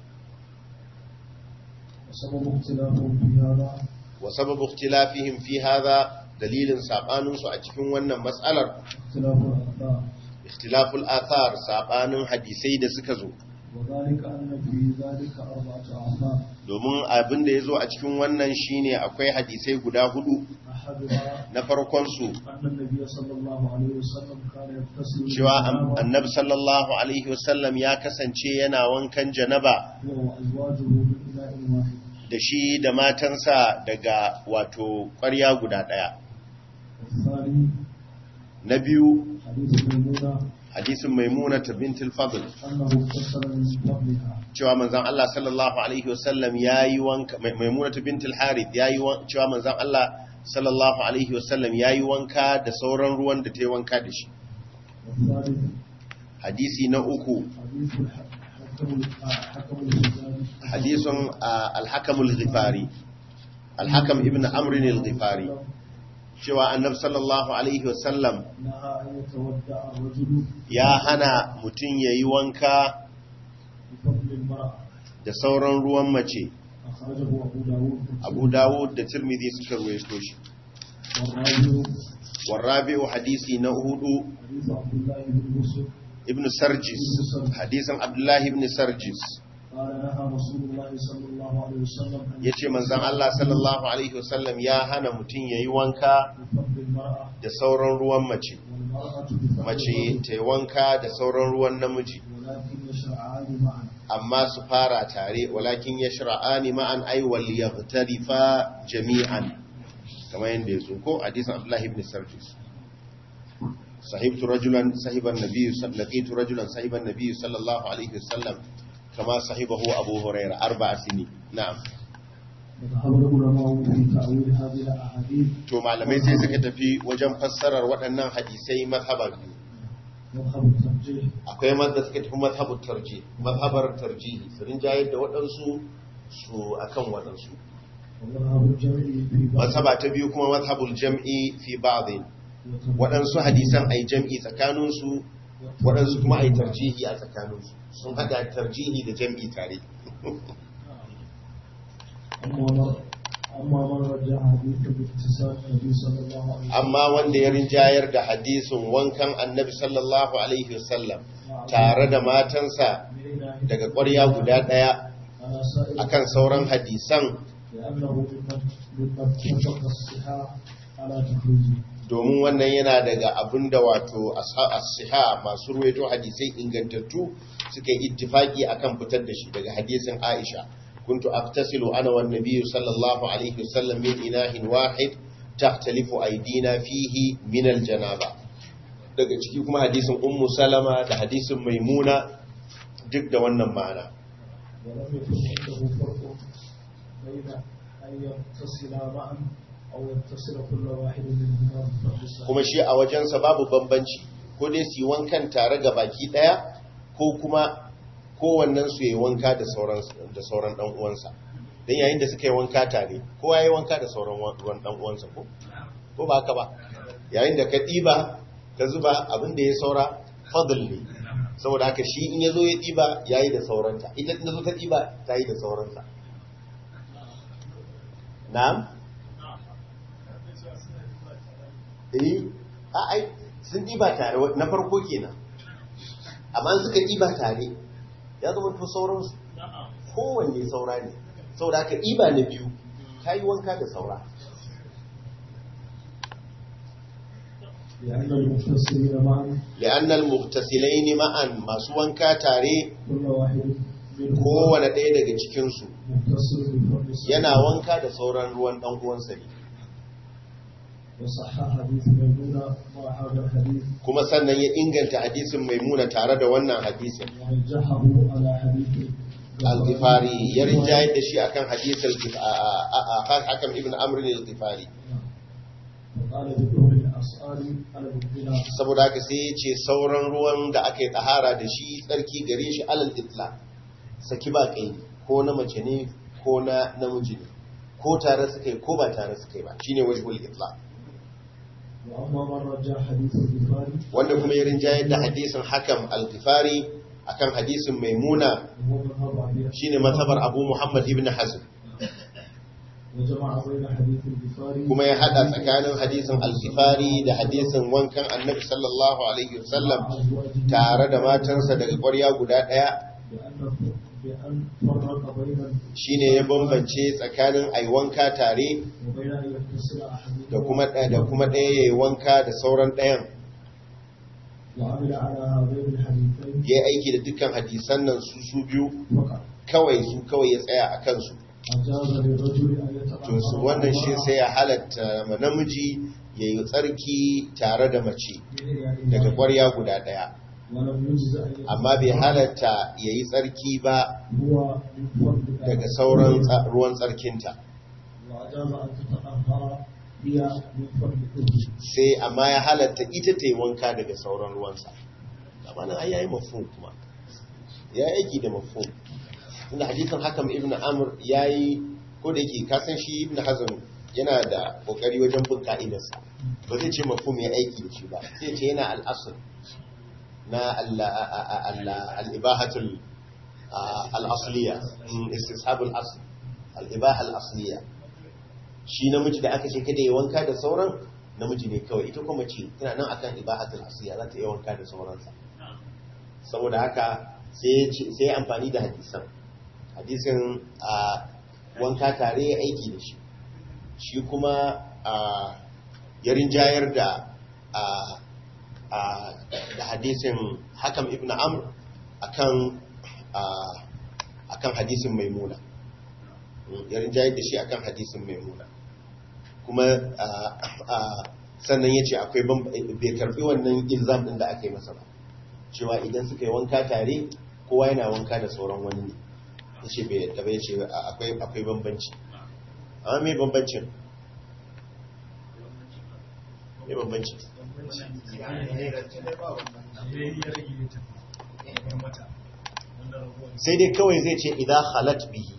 وسبب اختلافهم في هذا wa sababu ikhtilafihim fi hadha dalilin sabanin su a cikin wannan mas'alar اختلاف الأخبار ikhtilaful athar sabanin hadisai da suka zo وذلك أن في ذلك أربعة آثار domin abin da ya zo a cikin wannan shine akwai hadisai guda hudu أحدها na farkon su أن النبي صلى الله عليه وسلم كان يغتسل cewa بالجنابة annabi sallallahu alaihi wasallam ya kasance yana wankan janaba هو وأزواجه من إناء واحد da shi da matansa daga wato ƙwarya guda ɗaya والثاني na biyu حديث ميمونة hadisin maimuna ta bintul fadl أنه اغتسل من فضلها cewa manzon Allah sallallahu alaihi wasallam yayi wanka Mai- maimuna ta bintul harith yayi wan- cewa manzon Allah sallallahu alaihi wasallam yayi wanka da sauran ruwan da ta yi wanka da shi والثالث hadisi na uku حديث الح- حكم حكم الحجاج hadisun alhakamul ghifari alhakam ibn amrin al-ghifari cewa annab sallallahu alaihi wasallam نهى أن يتودع الرجل ya hana mutum ya yi wanka بفضل المرأة da sauran ruwan mace أخرجه أبو داود abu dawud da tirmidhi suka ruwaito shi والراجل warrabi'u hadisi na hudu حديث عبد الله بن مسلم ibn sarjis hadisin abdullahi ibn sarjis قال نهى رسول الله صلى الله عليه وسلم أن yace manzon Allah sallallahu alaihi wasallam ya hana mutum yayi wanka بفضل المرأة da sauran ruwan mace والمرأة بفضل mace الرجل ta yi wanka da sauran ruwan namiji ولكن يشرعان معا amma su fara tare walakin yashra'ani ma'an ay wal yaghtarifa jami'an kamar yanda yazo ko hadisin Abdullah ibn Sarjis sahibtu rajulan sahiban nabiy laqitu rajulan sahiban nabiy sallallahu alaihi wasallam kama sahibahu Abu Hurairah arba'a sini na'am وذهب العلماء في تأويل هذه الأحاديث to malamai sai suka tafi wajen fassarar waɗannan hadisai mazhaba biyu مذهب الترجيح akwai mazda suka tafi mazhabar tarji mazhabar tarjihi su rinjayar da waɗansu su akan waɗansu ومذهب الجمع في بعض mazhaba ta biyu kuma mazhabul jam'i fi ba'dhin waɗansu hadisan ai jam'i tsakaninsu waɗansu kuma ai tarjihi a tsakaninsu sun haɗa tarjihi da jam'i tare أما من أما من رجع حديث باتصال النبي صلى الله عليه وسلم amma wanda ya rinjayar da hadisin wankan annabi sallallahu alaihi wasallam tare da matansa من إله daga ƙwarya guda ɗaya على سائر akan sauran hadisan لأنه ممن ممن اتفق الصحاح على تخريجه domin wannan yana daga abin da wato as-siha masu ruwaito hadisai ingantattu suka yi ittifaki akan fitar da shi daga hadisin Aisha kuntu aftasilu ana wan nabiyyu sallallahu alaihi wasallam min inahin wahid tahtalifu aydina fihi min al-janaba daga ciki kuma hadisin ummu salama da hadisin maimuna duk da wannan ma'ana ولم يكن عنده فرق بين أن يتصلا معا أو يتصل كل واحد منهما بفضل الصحيح kuma shi a wajensa babu bambanci ko dai su yi wankan tare ga baki daya ko kuma kowannen su yi wanka da sauran da sauran dan uwansa dan yayin da suka yi wanka tare kowa yayi wanka da sauran ruwan dan uwansa ko ko ba haka ba yayin da ka diba ka zuba abin da ya saura fadl ne saboda haka shi in yazo ya diba yayi da sauranta ita in zo ta diba ta yi da sauransa na'am eh a ai sun ɗiba tare na farko kenan amma suka ɗiba tare ya zama to sauransu kowanne saura ne saboda aka ɗiba na biyu ta yi wanka da saura لأن المتصلين معا li'annal muhtasilaini ma'an masu wanka tare كل واحد منهما kowane ɗaya daga cikinsu متصل بفضل الصحيح yana wanka da sauran ruwan ɗan uwansa ne وصح حديث ميمونة مع هذا الحديث kuma sannan ya inganta hadisin maimuna tare da wannan hadisin ورجحه على حديث al-ghifari ya rinjayar da shi akan hadisin hakan ibn amr al-ghifari وقال بدون الأسئلة على المبتلى saboda haka sai ya ce sauran ruwan da aka yi tsahara da shi tsarki gare shi alal itla saki ba kai ko na mace ne ko na namiji ne ko tare suka yi ko ba tare suka yi ba shine wajhul itla وأما من رجع حديث البخاري wanda kuma ya rinjayar da hadisin hakam al-ghifari akan hadisin maimuna وهو مذهب أبي shine mazhabar abu muhammad ibn hazm وجمع بين حديث البخاري kuma ya hada tsakanin hadisin al-ghifari da hadisin wankan annabi sallallahu alaihi wasallam tare da matansa daga ƙwarya guda ɗaya بأن بأن فرق بين shine ya bambance tsakanin ai wanka tare وبين أن يتصل أحدهما da kuma da kuma ɗaya yayi wanka da sauran ɗayan وعمل على هذين الحديثين ya aiki da dukkan hadisan nan su su biyu فقط kawai su kawai ya tsaya a kansu أجاز للرجل أن to su يتطهر wannan shi معها sai ya halatta ma namiji yayi tsarki tare da mace من إناء daga واحد. ƙwarya guda ɗaya ولم يجز أن يتطهر amma bai halatta yayi tsarki ba هو من فضل daga sauran tsa- ruwan tsarkinta وأجاز أن تتطهر هي من فضل كله sai amma ya halatta ita ta yi wanka daga sauran ruwansa amma nan ai yayi mafhum kuma ya yi aiki da mafhum inda hadisin hakam ibn amr yayi ko da yake ka san shi ibn hazm yana da kokari wajen bin ka'idarsa ba zai ce mafhum ya aiki da shi ba sai ce yana al-asl na al-ibahatul al-asliya istishab al-asl al-ibaha al-asliya shi namiji da aka ce kada ya wanka da sauran namiji ne kawai ita kuma ce tana nan akan ibahatul asiya za ta yi wanka da sauransa saboda haka sai ya amfani da hadisan hadisin a wanka tare ya aiki da shi shi kuma a yarin jayar da a a da hadisin hakam ibn amr akan a akan hadisin maimuna yarin jayar da shi akan hadisin maimuna kuma a a sannan ya ce akwai bai karbi wannan ilzam din da aka yi masa ba cewa idan suka yi wanka tare kowa yana wanka da sauran wani ne ya ce bai yadda bai ce akwai bambanci amma mai bambancin mai bambanci sai dai kawai zai ce idan halat bihi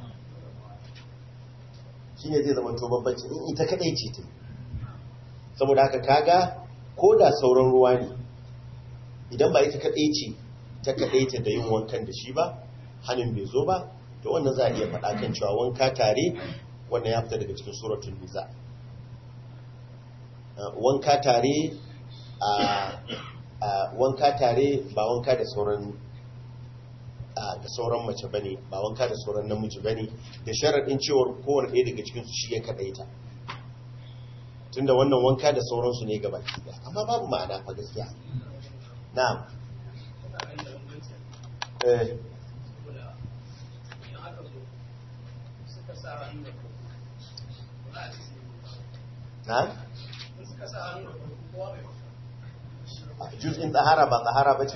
shi ne zai zama to bambanci in ita kadai ce ta saboda haka kaga ko da sauran ruwa ne idan ba ita kadai ce ta kadai ta da yin wankan da shi ba hannun bai zo ba to wannan za a iya faɗa kan cewa wanka tare wannan ya fita daga cikin suratun niza wanka tare a wanka tare ba wanka da sauran da sauran mace bane ba wanka da sauran namiji bane da sharaɗin cewar kowane ɗaya daga cikin su shi ya kaɗaita tunda wannan wanka da sauransu ne gaba ki amma babu ma'ana fa gaskiya na'am eh na'am juz'in tsahara ba tsahara ba ce?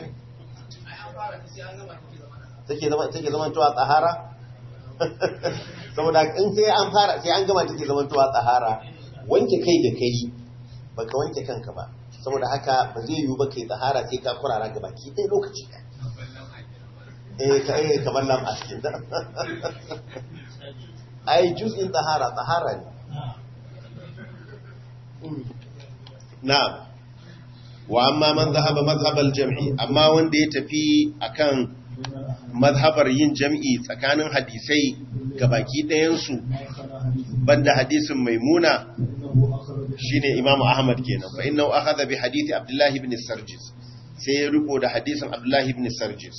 take zama tuwa tsahara? saboda in sai an fara sai an gama take zama tuwa tsahara wanke kai da kai baka wanke kanka ba saboda haka ba zai yiwu ba kai tsahara sai ka kurara ga baki ɗaya lokaci eh ka eh kamar lam askin da ai juz'in tsahara tsahara ne na'am wa amma man zahaba mazhabal jam'i amma wanda ya tafi akan mazhabar yin jam'i tsakanin hadisai ga baki ɗayansu banda hadisin maimuna shine imamu ahmad kenan fa innahu akhadha bi hadisi abdullah ibn sarjis sai ya riko da hadisin abdullah ibn sarjis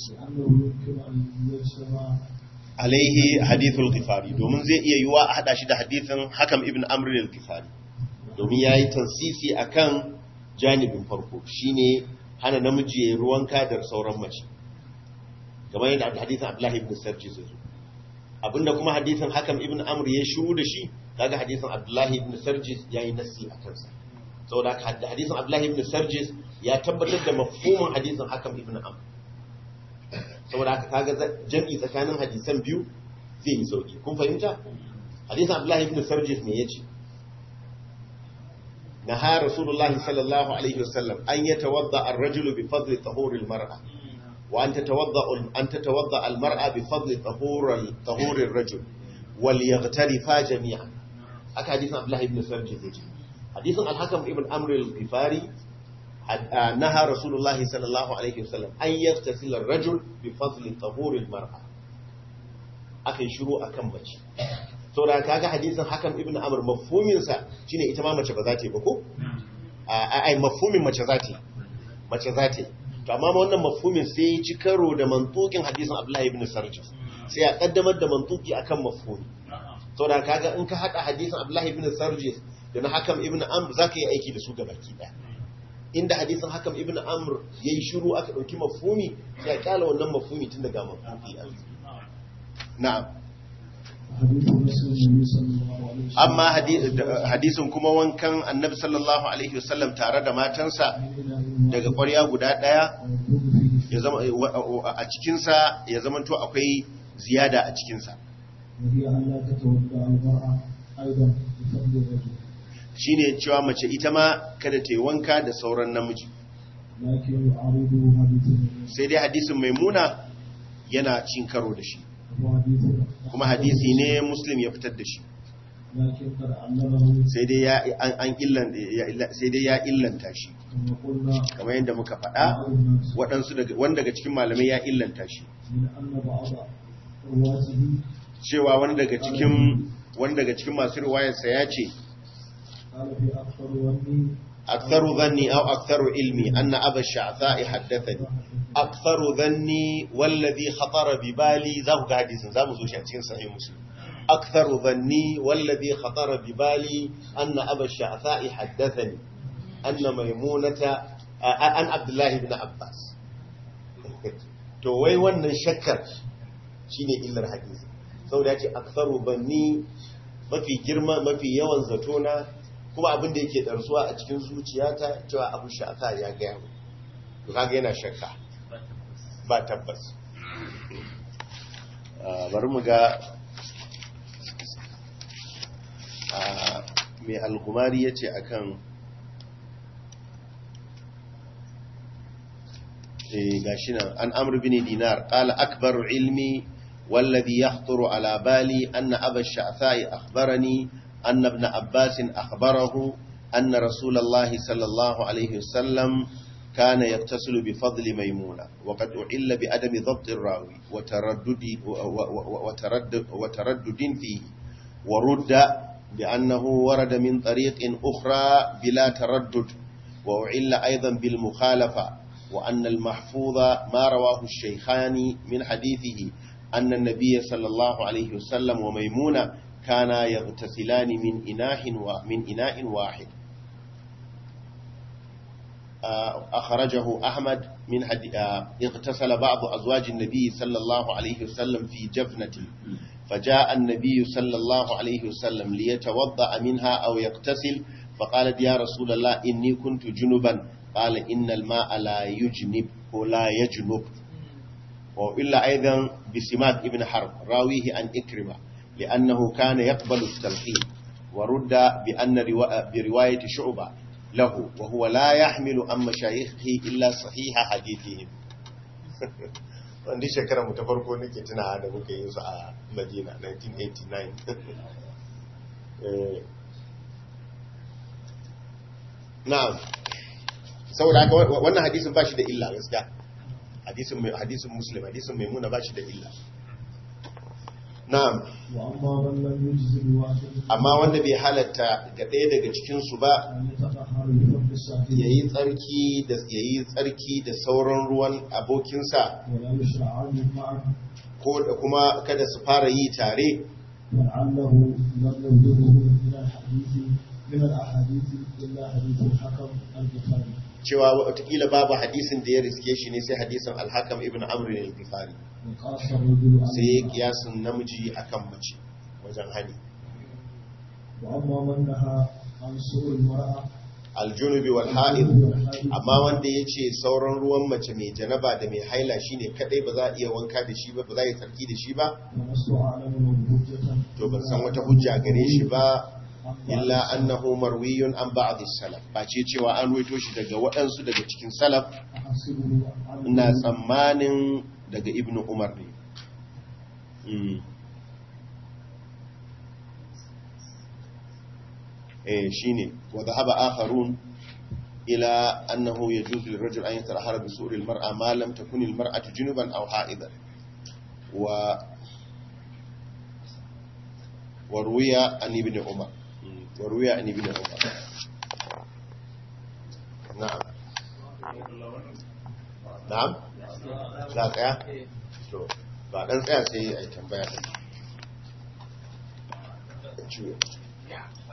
alaihi hadithul ghifari domin zai iya yiwa a hada shi da hadisin hakam ibn amr al-ghifari domin yayi tansisi akan janibin farko shine hana namiji ya ruwanka da sauran mace kamar yadda hadisin abdullah ibn sarjis ya zo abinda kuma hadisin hakam ibn amr ya shiru da shi kaga hadisin abdullahi ibn sarjis yayi nasi a kansa saboda hadisin abdullahi ibn sarjis ya tabbatar da mafhumin hadisin hakam ibn amr saboda haka kaga jami'i tsakanin hadisan biyu zai yi sauki kun fahimta hadisin abdullahi ibn sarjis me yace naha rasulullahi sallallahu alaihi wasallam an yatawadda ar-rajulu bi fadli tahuril mar'a وأن تتوضأ أن تتوضأ المرأة بفضل طهور طهور الرجل وليغترفا جميعا أك حديث عبد الله بن سرج حديث الحكم ابن أمر الغفاري نهى رسول الله صلى الله عليه وسلم أن يغتسل الرجل بفضل طهور المرأة أكي شروع أكم بچ saboda kaga hadisin hakan ibn amr mafhumin sa shine ita ma mace ba za ta yi ba ko ai mafhumin mace za ta yi mace za ta yi to amma wannan mafhumin sai ya ci karo da mantukin hadisin Abdullahi ibn Sarjis sai ya kaddamar da mantuki akan mafhumi saboda kaga in ka hada hadisin Abdullahi ibn Sarjis da na Hakam ibn Amr zaka yi aiki da su gabaki daya inda hadisin Hakam ibn Amr yayi shiru aka dauki mafhumi sai ya kala wannan mafhumi tun daga mafhumi na'am amma hadisin kuma wankan annabi sallallahu alaihi wasallam tare da matansa daga ƙwarya guda ɗaya a cikinsa ya zama to akwai ziyada a cikinsa shi ne cewa mace ita ma kada ta yi wanka da sauran namiji sai dai hadisin maimuna yana cin karo da shi kuma hadisi ne muslim ya fitar da shi sai dai ya illanta shi kamar yadda muka faɗa waɗansu wanda daga cikin malamai ya illanta shi cewa wani daga cikin wani daga cikin masu riwayarsa ya ce aktharu dhanni aw aktharu ilmi anna aba sha'tha'i haddathani aktharu dhanni wallazi khatara bi bali za ku ga hadisin za mu zo shi a cikin sahih muslim aktharu dhanni wallazi khatara bi bali anna aba sha'tha'i haddathani anna maimunata an abdullah ibn abbas to wai wannan shakkar shine illar hadisi saboda yace aktharu dhanni mafi girma mafi yawan zatona kuma abin da yake ɗarsuwa a cikin zuciyata cewa abu sha'ata ya gaya mu to kaga yana shakka ba tabbas bari mu ga mai alkumari ya ce a kan gashi nan an amur bin dinar ƙala akbar ilmi والذي يخطر على بالي أن أبا الشعثاء أخبرني أن ابن عباس أخبره أن رسول الله صلى الله عليه وسلم كان يغتسل بفضل ميمونة وقد أعل بأدم ضبط الراوي وتردد, وتردد, وتردد فيه ورد بأنه ورد من طريق أخرى بلا تردد وأعل أيضا بالمخالفة وأن المحفوظ ما رواه الشيخان من حديثه أن النبي صلى الله عليه وسلم وميمونة كانا يغتسلان من إناء من إناء واحد أخرجه أحمد من حد... اغتسل بعض أزواج النبي صلى الله عليه وسلم في جفنة فجاء النبي صلى الله عليه وسلم ليتوضأ منها أو يغتسل فقالت يا رسول الله إني كنت جنبا قال إن الماء لا يجنب ولا يجنب وإلا أيضا بسمات ابن حرب راويه عن إكرمة لأنه كان يقبل التلقين ورد بأن روا... برواية شعبة له وهو لا يحمل عن مشايخه إلا صحيح حديثهم wanda shekara mu ta farko nake tuna da muka yi su a Madina 1989 na'am saboda haka wannan hadisin ba shi da illa gaskiya hadisin mai hadisin muslim hadisin maimuna ba shi da illa na'am وأما من لم يجز الواحد amma wanda bai halatta ga ɗaya daga cikin su ba أن يتطهر بفضل الصاحب yayi tsarki da yayi tsarki da sauran ruwan abokinsa ولا يشرعان معه ko da kuma kada su fara yi tare ولعله لم يبلغه من الحديث من الأحاديث إلا حديث الحكم البخاري cewa watakila babu hadisin da ya riske shi ne sai hadisin alhakam ibn amr al-ghifari وقاس الرجل على sai ya المرأة. kiyasin namiji akan mace wajen hani وأما من نهى عن سوء المرأة aljunubi wal ha'id amma wanda ya ce sauran ruwan mace mai janaba da mai haila shine kadai ba za a iya wanka da shi ba ba za a yi tsarki da shi ba ولست أعلم له حجة to ban san wata hujja gare shi ba illa annahu marwiyun an ba'd salaf ba ce cewa an ruwaito shi daga waɗansu daga cikin salaf أحسبه عن ina tsammanin daga ibnu umar ne Mm. eh shine wa dhahaba akharun ila annahu yajuzu lirajul an yatarahara bi su'ri almar'a ma lam takun almar'atu junuban aw ha'idan wa wa ruwiya an ibn umar Mm, wa ruwiya an ibn umar na'am na'am za tsaya to ba dan tsaya sai ai tambaya din ciwo